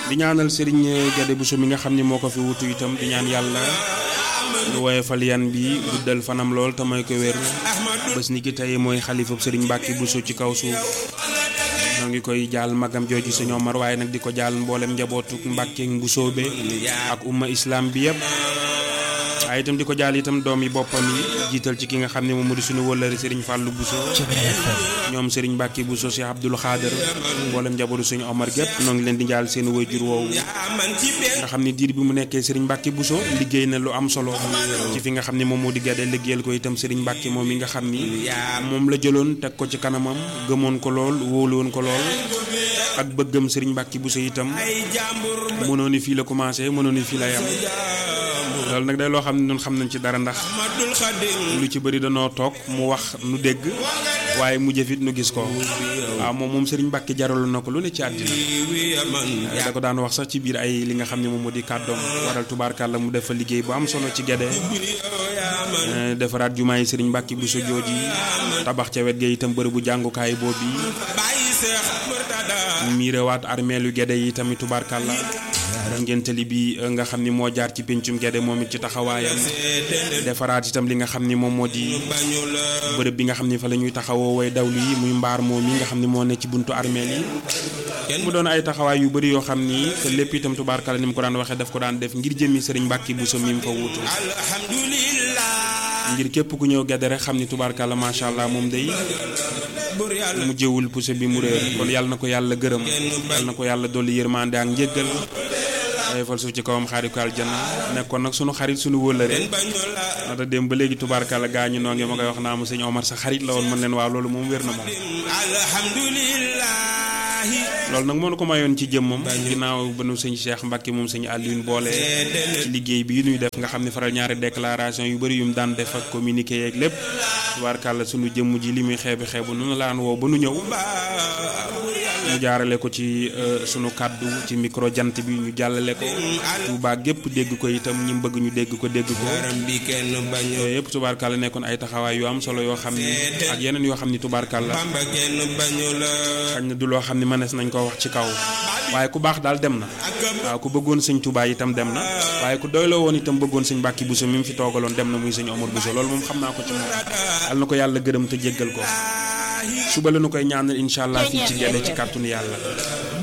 di ñaanal Serigne Gade Bousso mi nga xam ni moo ko fi wutu itam di ñaan yàlla lu woyofal yan bi guddal fanam lool te mooy ko wér bés ni ki tey mooy xalifab Serigne Mbacke Bousso ci kaw suuf ñoo ngi koy jaal magam jooju sëñ Omar waaye nag di ko jaal mboolem njabootu Mbacke Bousso be ak umma islam bi yëpp waaye itam di ko jaal itam doom yi boppam yi jiital ci ki nga xam ne moom moo di suñu wëllëri Serigne Fallou Bousso ñoom Serigne Mbacke Bousso Cheikh Abdoul Khader mboolem njabootu suñu Omar gépp noo ngi leen di jaal seen wayjur woowu nga xam ne diir bi mu nekkee Serigne Mbacke Bousso liggéey na lu am solo ci fi nga xam ne moom moo di Gade liggéeyal ko itam Serigne Mbacke moom mi nga xam ni moom la jëloon teg ko ci kanamam gëmoon ko lool wóolu woon ko lool ak bëggam Serigne Mbacke Bousso itam mënoon ni fii la commencé mënoon ni fii la yam loolu nag day loo xam ne ñun xam nañ ci dara ndax lu ci bëri danoo toog mu wax nu dégg waaye mu jëfit nu gis ko waaw moom moom Serigne Mbacke jaraloon na ko lu ne ci àddina da ko daan wax sax ci biir ay li nga xam ne moom moo di kàddoom waral tubaarkàlla mu def fa liggéey bu am solo ci Gade defaraat jumaa yi Serigne Mbacke Bousso jooji tabax ca wet ga itam bërëb bu jàngukaay boobu miirewaat armeelu Gade yi tamit tubaarkàlla ngéntali bi nga xam ni moo jaar ci péncum Gade moom it ci taxawaayam defaraat itam li nga xam ni moom moo di bërëb bi nga xam ni fa la ñuy taxawoo way dawlu yi muy mbaar moom yi nga xam ni moo ne ci buntu armeel yi mu doon ay taxawaay yu bëri yoo xam ni te lépp itam tubaarkala ni mu ko daan waxee daf ko daan def ngir jëmmi Serigne Mbacke Bousso mi mu fa wutu ngir képp ku ñëw Gade rek xam ni tubaarkala macha allah moom day mu jëwul pousse bi mu réer kon yàlla na ko yàlla gërëm yàlla na ko yàlla dolli yërmande ak njëggal waaye fal suuf ci kawam xaari ko aljanna nekkoon nag sunu xarit sunu wóllëre nata dem ba léegi tubaarkàlla gaa ñu noo ngi ma koy wax naa ma sëñ Omar sa xarit la woon mën leen waaw loolu moom wér na moom loolu nag moo nu ko mayoon ci jëmmam ginnaaw ba nu sëñ Cheikh Mbacke moom sëñ Alioune boole ci liggéey bi nuy def nga xam ne faral ñaari déclaration yu bëri yu mu daan def ak communiqué yeeg lépp tubaarkàlla sunu jëmm ji li muy xeebi xeebu nu laan woo ba nu ñëw mu jaarale ko ci sunu kàddu ci micro jant bi ñu jàllale ko Touba gépp dégg ko itam ñi bëgg ñu dégg ko dégg ko yooyu yëpp tubaarkàlla nekkoon ay taxawaay yu am solo yoo xam ni ak yeneen yoo xam ni tubaarkàlla xañ na du loo xam ni mënees nañ ko wax ci kaw waaye ku baax daal dem na waaw ku bëggoon sëñ Touba itam dem na waaye ku doyloo woon itam bëggoon sëñ Mbacke Bousso mi mu fi toogaloon dem na muy sëñ Omar Bousso loolu moom xam naa ko ci moom al na ko yàlla gërëm te jéggal ko suba la nu koy ñaanal incha allah fii ci Gade ci kàttanu yàlla